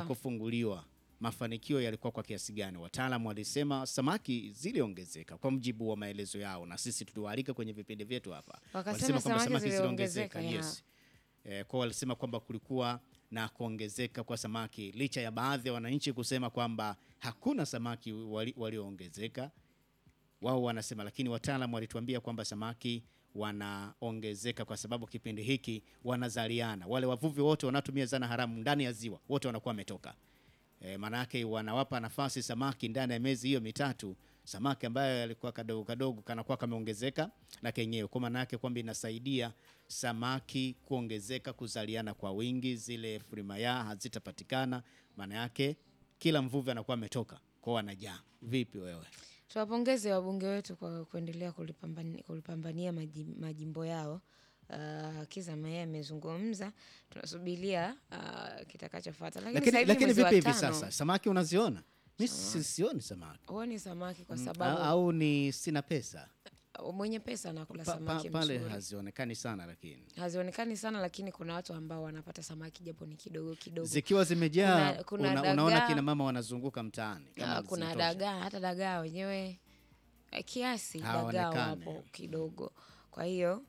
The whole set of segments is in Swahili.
kufunguliwa mafanikio yalikuwa kwa kiasi gani? Wataalamu walisema samaki ziliongezeka kwa mjibu wa maelezo yao, na sisi tuliwaalika kwenye vipindi vyetu hapa, Wakasema samaki ziliongezeka, ya. yes. Eh, kwa walisema kwamba kulikuwa na kuongezeka kwa samaki licha ya baadhi ya wananchi kusema kwamba hakuna samaki wali- walioongezeka wao wanasema, lakini wataalamu walituambia kwamba samaki wanaongezeka kwa sababu kipindi hiki wanazaliana. Wale wavuvi wote wanaotumia zana haramu ndani ya ziwa wote wanakuwa wametoka. E, maanake wanawapa nafasi samaki ndani ya miezi hiyo mitatu, samaki ambayo yalikuwa kadogo kadogo kanakuwa kameongezeka na kenyewe, kwa maana yake kwamba inasaidia samaki kuongezeka, kuzaliana kwa wingi, zile frimaya hazitapatikana. Maana yake kila mvuvi anakuwa ametoka kwao, wanajaa. Vipi wewe? Tuwapongeze wabunge wetu kwa kuendelea kulipambania, kulipambania maji- majimbo yao. Uh, Kiza Mayeye amezungumza, tunasubiria uh, kitakachofuata. Lakini, Lakini, sasa hivi lakini mwezi wa vipi hivi tano, sasa samaki unaziona? Mi si- sioni samaki huoni samaki kwa au, sababu au ni sina pesa mwenye pesa anakula pa, pa, samaki pale mzuri. hazionekani sana, lakini hazionekani sana, lakini kuna watu ambao wanapata samaki japo ni kidogo kidogo. zikiwa zimejaa Kuna- kuna una, unaona dagaa. kina mama wanazunguka mtaani kama Ah, kuna zinatosha. dagaa, hata dagaa wenyewe eh, kiasi dagaa Hawaonekani. wapo kidogo. Kwa hiyo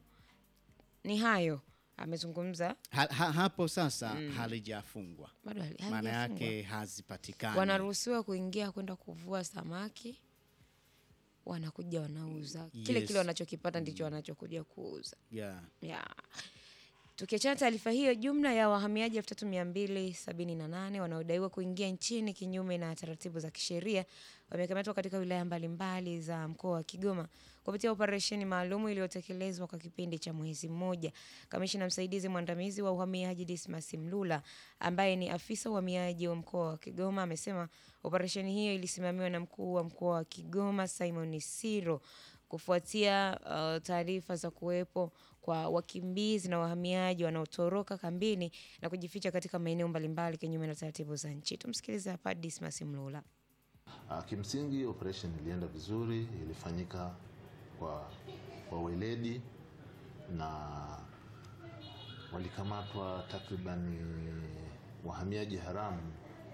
ni hayo amezungumza, ha, ha, hapo sasa halijafungwa, bado hali- maana halijafungwa. yake hazipatikani. wanaruhusiwa kuingia kwenda kuvua samaki, wanakuja wanauza kile Yes. kile wanachokipata ndicho wanachokuja kuuza. yeah. ya tukiachana taarifa hiyo, jumla ya wahamiaji elfu tatu mia mbili sabini na nane wanaodaiwa kuingia nchini kinyume na taratibu za kisheria wamekamatwa katika wilaya mbalimbali za mkoa wa Kigoma kupitia operesheni maalum iliyotekelezwa kwa kipindi cha mwezi mmoja. Kamishina msaidizi mwandamizi wa uhamiaji Dismas Mlula, ambaye ni afisa uhamiaji wa mkoa wa Kigoma, amesema operesheni hiyo ilisimamiwa na mkuu wa mkoa wa Kigoma Simon Siro kufuatia uh, taarifa za kuwepo kwa wakimbizi na wahamiaji wanaotoroka kambini na kujificha katika maeneo mbalimbali kinyume na taratibu za nchi. Tumsikilize hapa Dismas Mlula. Ah, Kimsingi operation ilienda vizuri, ilifanyika kwa, kwa weledi na walikamatwa takribani wahamiaji haramu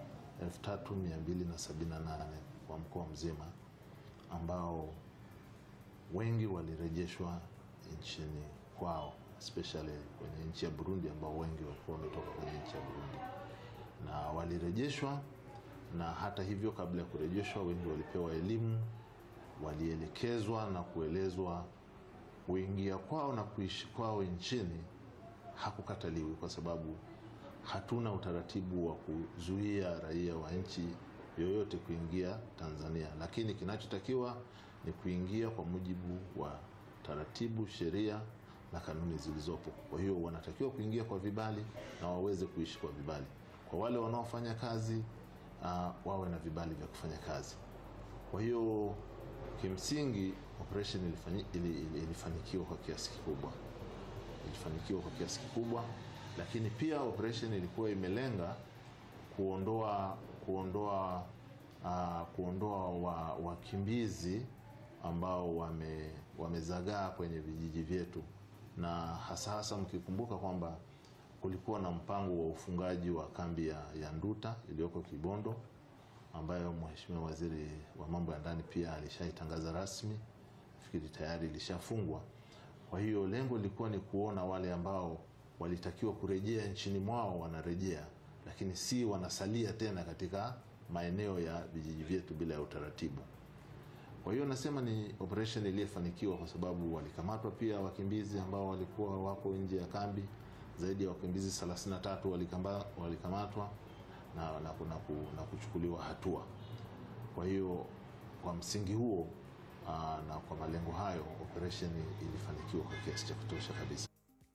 3278 kwa mkoa mzima ambao wengi walirejeshwa nchini kwao especially kwenye nchi ya Burundi ambao wengi walikuwa wametoka kwenye nchi ya Burundi na walirejeshwa na hata hivyo, kabla ya kurejeshwa, wengi walipewa elimu, walielekezwa na kuelezwa kuingia kwao na kuishi kwao nchini hakukataliwi, kwa sababu hatuna utaratibu wa kuzuia raia wa nchi yoyote kuingia Tanzania, lakini kinachotakiwa ni kuingia kwa mujibu wa taratibu, sheria na kanuni zilizopo. Kwa hiyo wanatakiwa kuingia kwa vibali na waweze kuishi kwa vibali. Kwa wale wanaofanya kazi uh, wawe na vibali vya kufanya kazi. Kwa hiyo kimsingi operation ilifanyi- ili- ili- ilifanikiwa kwa kiasi kikubwa, ilifanikiwa kwa kiasi kikubwa, lakini pia operation ilikuwa imelenga kuondoa kuondoa uh, kuondoa wa- wakimbizi ambao wame, wamezagaa kwenye vijiji vyetu, na hasa hasa mkikumbuka kwamba kulikuwa na mpango wa ufungaji wa kambi ya, ya Nduta iliyoko Kibondo ambayo Mheshimiwa Waziri wa Mambo ya Ndani pia alishaitangaza rasmi, nafikiri tayari ilishafungwa. Kwa hiyo lengo lilikuwa ni kuona wale ambao walitakiwa kurejea nchini mwao wanarejea, lakini si wanasalia tena katika maeneo ya vijiji vyetu bila ya utaratibu. Kwa hiyo nasema ni operation iliyofanikiwa kwa sababu walikamatwa pia wakimbizi ambao walikuwa wapo nje ya kambi. Zaidi ya wakimbizi 33 walikamba, walikamatwa na, na, na, ku- na kuchukuliwa hatua. Kwa hiyo kwa msingi huo aa, na kwa malengo hayo operation ilifanikiwa kwa kiasi cha kutosha kabisa.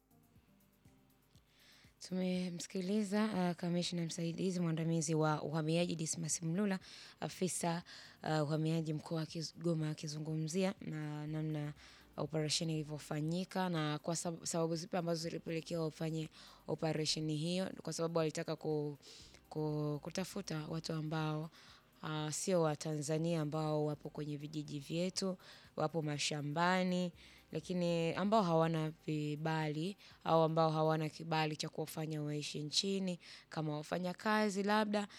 Tumemsikiliza uh, kamishna msaidizi mwandamizi wa uhamiaji Dismas Mlula, afisa uh, uhamiaji mkoa wa Kigoma akizungumzia na namna operesheni ilivyofanyika na kwa sab- sababu zipi ambazo zilipelekea wafanye operesheni hiyo, kwa sababu walitaka ku, ku, kutafuta watu ambao uh, sio wa Tanzania ambao wapo kwenye vijiji vyetu, wapo mashambani, lakini ambao hawana vibali au ambao hawana kibali cha kuwafanya waishi nchini kama wafanyakazi labda